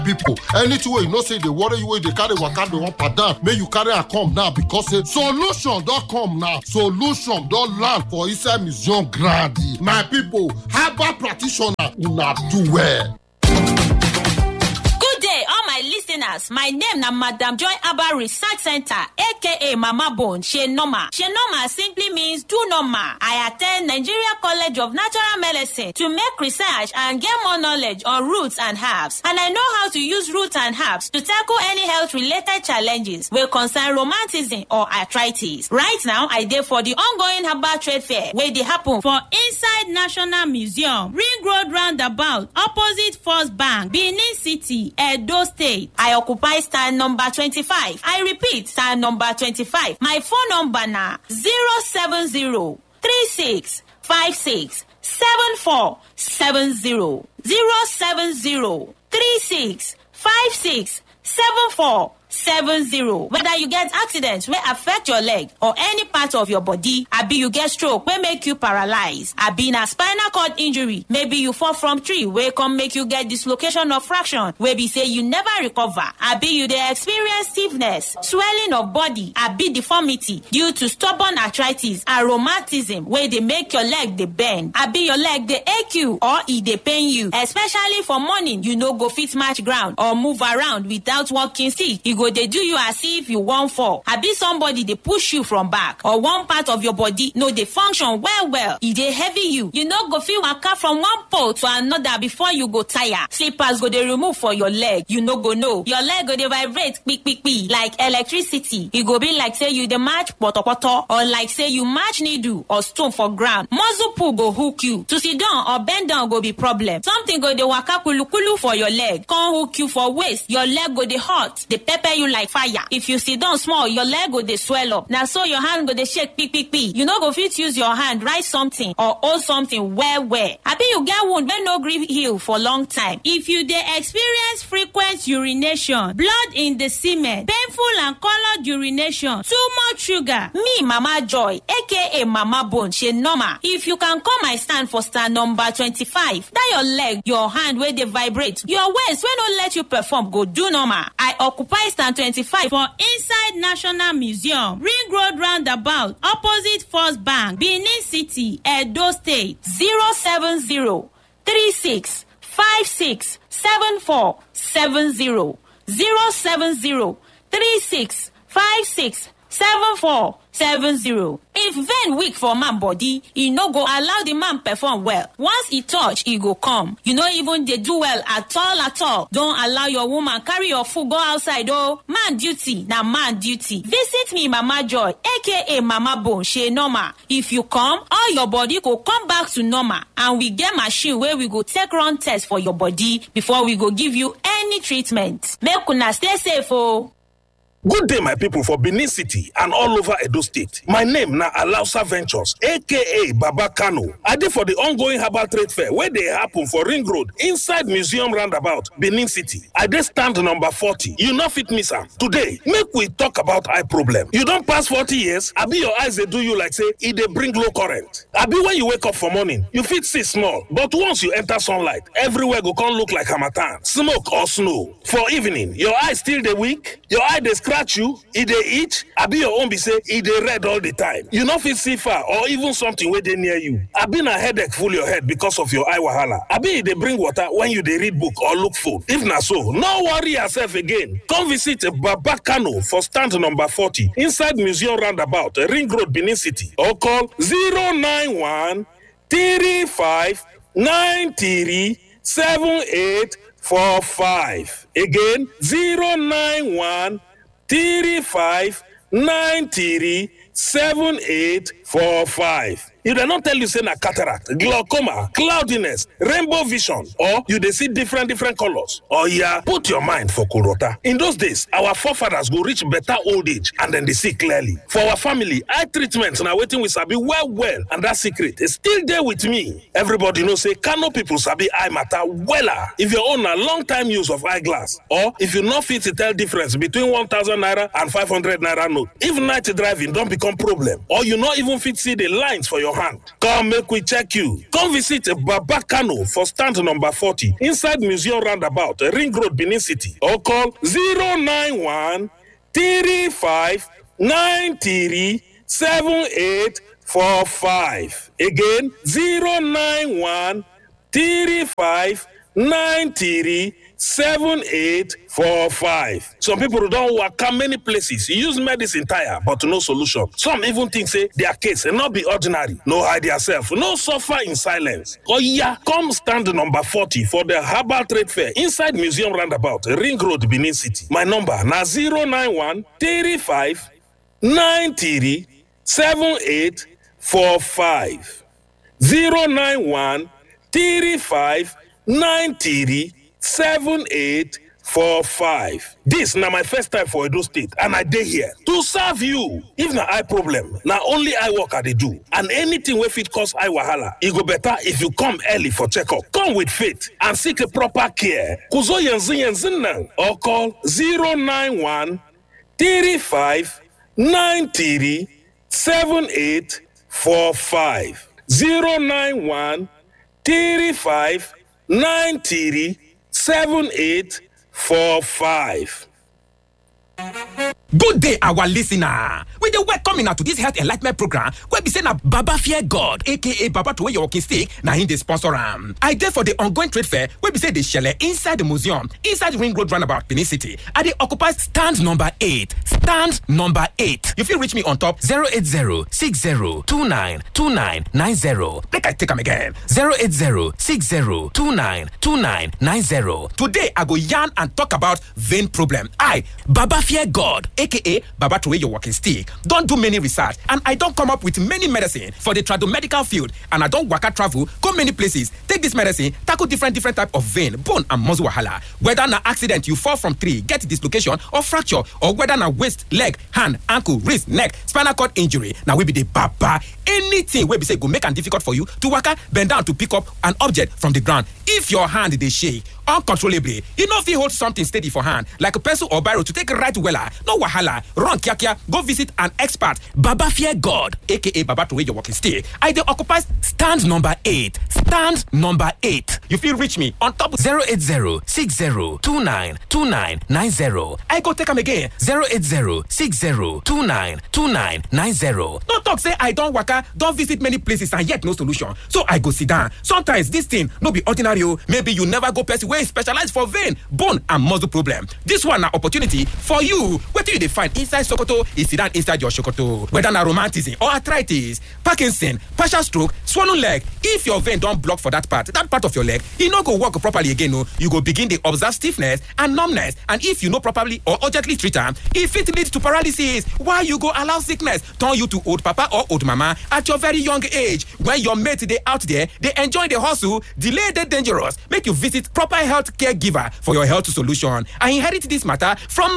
people anything wey you know say dey worry you wey dey carry waka dey up and down make you carry am come now because say solution don come now solution don land for inside museum ground my people herbal practitioner una do well. Good day, all my listeners. My name na Madam Joy Abba Research Center, aka Mama Bone, She Normal. She Normal simply means do normal. I attend Nigeria College of Natural Medicine to make research and get more knowledge on roots and herbs. And I know how to use roots and herbs to tackle any health related challenges wey concern romanticism or arthritis. Right now, I dey for the ongoing herbal trade fair wey dey happen for inside National Museum, Ring Road Roundabout, opposite First Bank, Benin City, Edo State. I occupy stand number 25. I repeat, stand number 25. My phone number na 070 36 56 74 70 070 36 56 74 70 whether you get accident wey affect your leg or any part of your body abi you get stroke wey make you paralyze abi na spinal cord injury maybe you fall from tree wey come make you get dislocation of fraction wey be say you never recover abi you dey experience stiffness swelling of body abi deformity due to stubborn arthritis and rheumatism wey dey make your leg dey bend abi your leg dey ache you or e dey pain you especially for morning you no go fit match ground or move around without walking stick e go dey do you as if you wan fall abi somebody dey push you from back or one part of your body no dey function well well e dey heavy you you no go fit waka from one pole to another before you go tire slippers go dey remove for your leg you no go know your leg go dey vibrate kpikpikpi like electricity e go be like say you dey match potopoto or like say you match needle or stone for ground muscle pull go hook you to sit down or bend down go be problem something go dey waka kulukulu for your leg come hook you for waist your leg go dey hot dey pepper you like fire if you sit down small your leg go dey swell up na so your hand go dey shake kpikpikpi you no go fit use your hand write something or hold something well well abi you get wound wey no gree heal for long time if you dey experience frequent urination blood in the semen painful and coloured urination too much sugar me mama joy aka mama bone she normal if you can come my stand for stand number twenty-five that your leg your hand wey dey vibrate your waist wey no let you perform go do normal i occupy stand twenty-five for inside national museum ring road roundabout opposite first bank benin city edo state zero seven zero three six five six seven four seven zero zero seven zero three six five six seven four seven zero. if vein weak for man body e no go allow the man perform well once e touch e go come you no even dey do well at all at all don allow your woman carry your food go outside o man duty na man duty visit me mama joy aka mama bone shey normal if you come all your body go come back to normal and we get machine wey we go take run test for your body before we go give you any treatment make una stay safe o. Good day, my people for Benin City and all over Edo State. My name na Alausa Ventures, aka Baba Kano. I dey for the ongoing herbal trade fair wey dey happen for Ring Road inside Museum Roundabout, Benin City. I dey stand number 40. You no fit miss am. Today, make we talk about eye problem. You don pass 40 years, abi your eyes dey do you like say e dey bring low current. Abi when you wake up for morning, you fit see small, but once you enter sunlight, everywhere go come look like harmattan, smoke or snow. For evening, your eye still dey weak, your eye dey scratch you e dey itch abi your own be say e dey red all the time you no fit see far or even something wey dey near you abi na headache full your head because of your eye wahala abi e dey bring water when you dey read book or look phone if na so no worry yourself again come visit baba kano for stand number forty inside museum roundabout ring road benin city or call zero nine one three five nine three seven eight four five again zero nine one. three five nine three seven eight four five. If dem no tell you say na cataract, glaucoma, cloudiness, rainbow vision or you dey see different different colors, oya put your mind for Kurota. In those days, our forefathers go reach better old age and dem dey see clearly. For our family, eye treatment na wetin we sabi well well and that secret is still dey with me. Everybody know say Kano people sabi eye matter wella. If your own na long time use of eyeglass or if you no fit tell difference between one thousand naira and five hundred naira note, if night driving don become problem or you no even fit see the lines for your your hand. Come make we check you. Come visit Baba Kano for stand number 40 inside Museum Roundabout, Ring Road, Benin City. Or call 091 35 93 7845. Again, 091 35 93 7845. Some people don't work out many places. Use medicine tire, but no solution. Some even think say their case and not be ordinary. No hide yourself. No suffer in silence. Oh yeah, come stand number 40 for the Herbal Trade Fair inside Museum Roundabout, Ring Road, Benin City. My number na 091 35 93 7845. 091 35 93 7845. This na my first time for Edo State and I dey here to serve you. If na eye problem, na only eye work I dey do and anything wey fit cause eye wahala, e go better if you come early for checkup. Come with faith and seek a proper care. Kuzo yanzu yanzu nan or call 091 35 93 7845. 091 35 93 7845. Good day, our listener. We dey welcome una to this health enlightenment program wey be say na Baba Fear God aka Baba Throway Your Walking Stick na him dey sponsor am. I dey for the ongoing trade fair wey be say dey shele inside the museum inside Ring Road roundabout Benin City. I dey occupy stand number eight. Stand number eight. You fit reach me on top 080 60 29 29 90. Make I take am again 080 60 29 29 90. Today I go yarn and talk about vein problem. I Baba Fear God aka Baba Throway Your Walking Stick don do many research and I don come up with many medicine for the tradomedical field and I don waka travel go many places take this medicine tackle different different type of vein bone and muscle wahala whether na accident you fall from tree get dislocation or fracture or whether na waist leg hand ankle wrist neck spinal cord injury na we be the baba anything wey be say go make am difficult for you to waka bend down to pick up an object from the ground if your hand dey shake uncontrollably you no fit hold something steady for hand like pencil or biro to take write wella no wahala run kiakia go visit an expert baba fear god aka baba throway your walking stick i dey occupy stand number eight stand number eight you fit reach me on top 080 60 29 29 90 i go take am again 080 60 29 29 90 no talk say i don waka don visit many places and yet no solution so i go sit down sometimes this thing no be ordinary o maybe you never go person wey specialize for vein bone and muscle problem this one na opportunity for you wetin you dey find inside sokoto e sit down inside your sokoto whether na romanticism or arthritis parkinson partial stroke swollen leg if your vein don block for that part that part of your leg e no go work properly again o you go begin dey observe stiffness and numbness and if you no properly or urgently treat am e fit lead to paralysis while you go allow sickness turn you to old papa or old mama at your very young age when your mate dey out there dey enjoy the hustle delay dey dangerous make you visit proper health care giver for your health solution i inherit this matter from